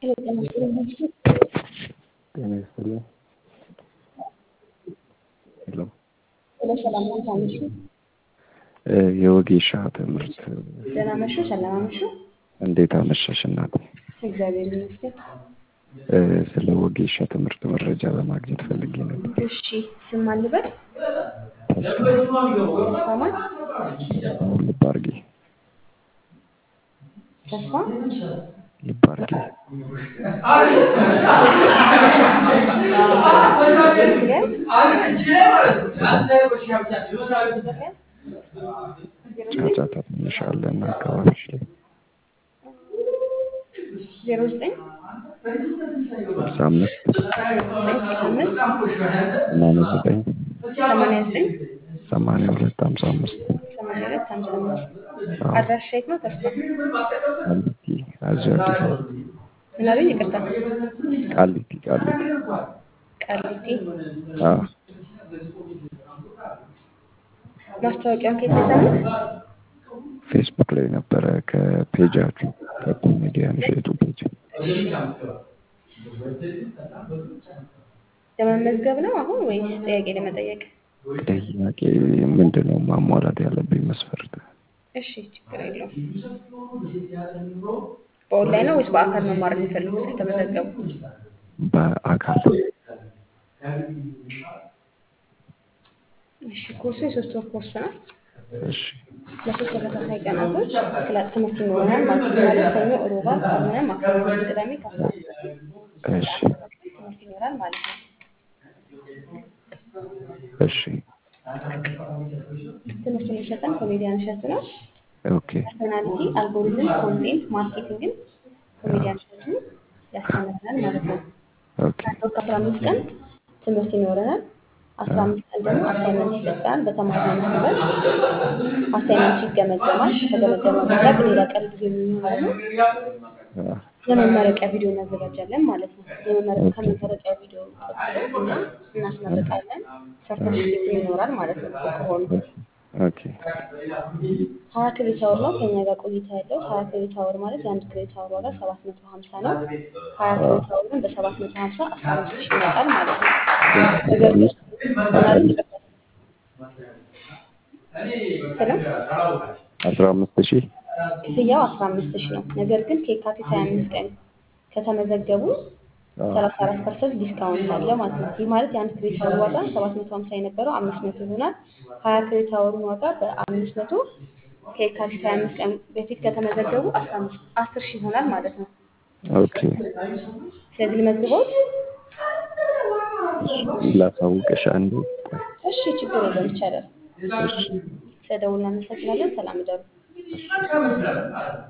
ጤና ይስጥልኝ። ሄሎ ሰላም ነው ታምሹ እ የወጌሻ ትምህርት ደህና መሹ ሰላም አመሹ። እንዴት አመሻሽ እናት? እግዚአብሔር ይመስገን። እ ስለ ወጌሻ ትምህርት መረጃ ለማግኘት ፈልጌ ነበር። እሺ ስም ማን ልበል? ተስፋ ተስፋ ማን? ተስፋውን ልብ አድርጌ ተስፋ ልብ አድርጌ ጫጫታ ትንሽ አለ እና አካባቢሽ ላይ ዜሮ ዘጠኝ ስልሳ አምስት አምስት ሰማንያ ዘጠኝ ሰማንያ ዘጠኝ ሰማንያ ሁለት ሀምሳ አምስት ሰማንያ ሁለት ሀምሳ አምስት አድራሻ የት ነው ተስፋ? ቃሊቲ እዚሁ አዲስ አበባ ምን አሉኝ? ይቅርታ ቃሊቲ ቃሊቲ ቃሊቲ። አዎ ማስታወቂያውን ከየት ነው የሰሙት? ፌስቡክ ላይ ነበረ ከፔጃችሁ ከኮሜዲያን እሸቱ ፔጅ ለመመዝገብ ነው አሁን ወይስ ጥያቄ ለመጠየቅ? ጥያቄ ምንድን ነው ማሟላት ያለብኝ መስፈርት? እሺ ችግር የለውም። በኦንላይን ነው ወይስ በአካል መማር የሚፈልጉት ከተመዘገቡ? በአካል እሺ ኮርሱ የሶስት ወር ኮርስ ነው። እሺ ለሶስት ተከታታይ ቀናቶች ክላስ ትምህርት ይኖረናል ማለት ነው። ማለት ሰኞ፣ ሮብ፣ ዓርብ፣ ካልሆነ ማክሰኞ፣ ቅዳሜ ከአስራ አንድ ሰዓት እሺ ትምህርት ይኖራል ማለት ነው። እሺ ትምህርት የሚሰጠን ኮሜዲያን እሸቱ ነው። ኦኬ ፐርሶናሊቲ፣ አልጎሪዝም፣ ኮንቴንት ማርኬቲንግን ኮሜዲያን እሸቱ ያስተምረናል ማለት ነው። ኦኬ አንድ ወር ከአስራ አምስት ቀን ትምህርት ይኖረናል። አስራ አምስት ቀን ደግሞ አሳይመንት ይሰጠናል። በተማርነው መሰረት አሳይመንቱ ይገመገማል። ከተገመገመ በኋላ በሌላ ቀን ጊዜ የሚሆነው አ፣ የመመረቂያ ቪዲዮ እናዘጋጃለን ማለት ነው። የመመረቂያ ከመመረቂያ ቪዲዮ ቀጥሎ እኛ እናስመርቃለን። ሰርተፊኬት ይኖራል ማለት ነው ብቁ ከሆኑ ኦኬ ሀያ ክሬዲት አወር ነው ከኛ ጋር ቆይታ ያለው። ሀያ ክሬዲት አወር ማለት የአንድ ክሬዲት አወር ዋጋ ሰባት መቶ ሀምሳ ነው። ሀያ ክሬዲት አወርን በሰባት መቶ ሀምሳ አስራ አምስት ሺህ ይመጣል ማለት ነው። ነገር ግን ምናምን ይቀርታል ስለም አስራ አምስት ሺህ ክፍያው አስራ አምስት ሺህ ነው። ነገር ግን ከየካቲት ሀያ አምስት ቀን ከተመዘገቡ አ፣ ሰላሳ አራት ፐርሰንት ዲስካውንት አለ ማለት ነው። ይህ ማለት የአንድ ክሬዲት አወር ዋጋ ሰባት መቶ ሀምሳ የነበረው አምስት መቶ ይሆናል። ሀያ ክሬዲት አወሩን ዋጋ በአምስት መቶ ከየካቲት ሀያ አምስት ቀን በፊት ከተመዘገቡ አስራ አምስት አስር ሺህ ይሆናል ማለት ነው። ኦኬ ስለዚህ ልመዝግቦት። ላሳውቅሽ አንዴ እሺ ችግር የለም ይቻላል። እሺ ስለደውል እናመሰግናለን። ሰላም እደሩ።